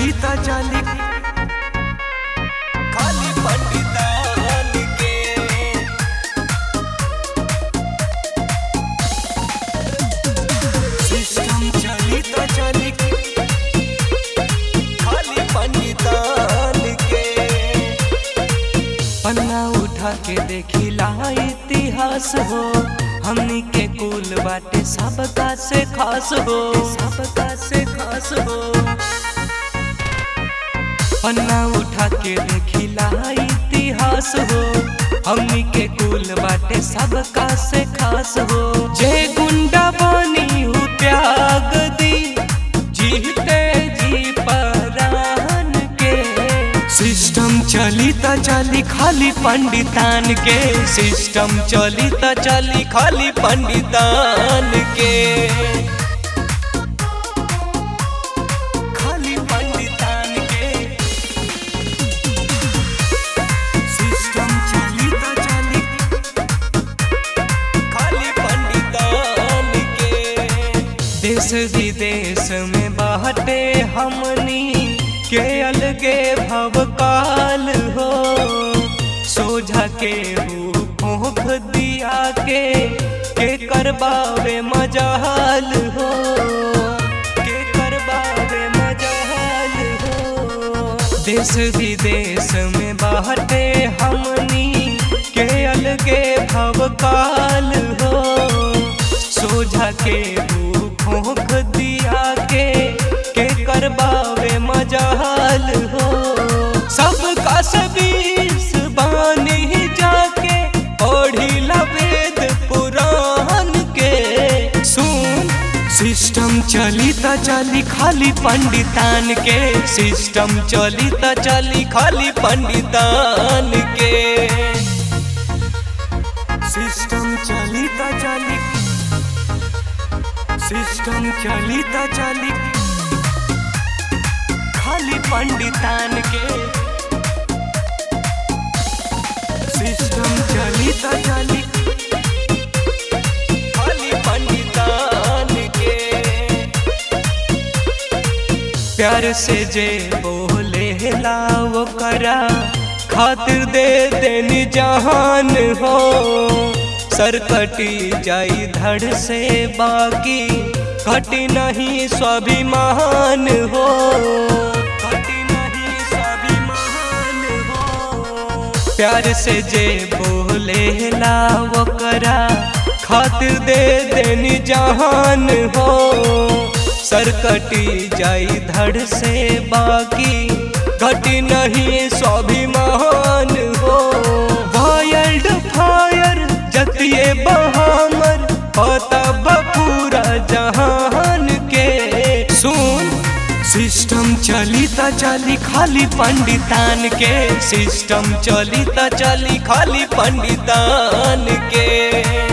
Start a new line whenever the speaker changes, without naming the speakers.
चली त चली खाली पंडितान के सिस्टम चली त चली खाली पंडितान के पन्ना उठा के देखिला इतिहास हो हमनी के कुल बाटे सबका से खास हो सबका से खास हो पन्ना उठा के देखिला इतिहास हो हमनी के कुल बाटे सबका से खास हो जे गुंडा बनी हूँ त्याग दी जीते जी परान के सिस्टम चली त चली खाली पंडितान के सिस्टम चली त चली खाली पंडितान के खाली पंडितान के सिस्टम चली त चली खाली पंडितान के देश विदेश में बाटे हमनी के अलगे भवकाल हो सोझा के भूख दिया के के करबावे मजाल हो के करबावे मजाल हो देश विदेश में बाटे हमनी के अलगे भवकाल हो सोझा के भूख दिया के के करबावे मजाल हो सबका सबीस बानी जाके पढ़ी वेद पुराण के सुन सिस्टम चली त चली खाली पंडितान के सिस्टम चली त चली खाली पंडितान के सिस्टम चली त चली सिस्टम चली त चली खाली पंडितान के सिस्टम चली त चली खाली पंडितान के प्यार से जे बोले लाओ करा खातिर दे देनी जहान हो सर कटी जाई धड़ से बाकी कटी नहीं स्वाभिमान हो कटी नहीं स्वाभिमान हो प्यार से जे बोले लाओ करा खातिर दे देनी जहान हो सर कटी जाई धड़ से बाकी घटी नहीं स्वाभिमान हो वाइल्ड फायर जतिए बहामर पता पूरा जहान के सुन सिस्टम चली त चली खाली पंडितान के सिस्टम चली त चली खाली पंडितान के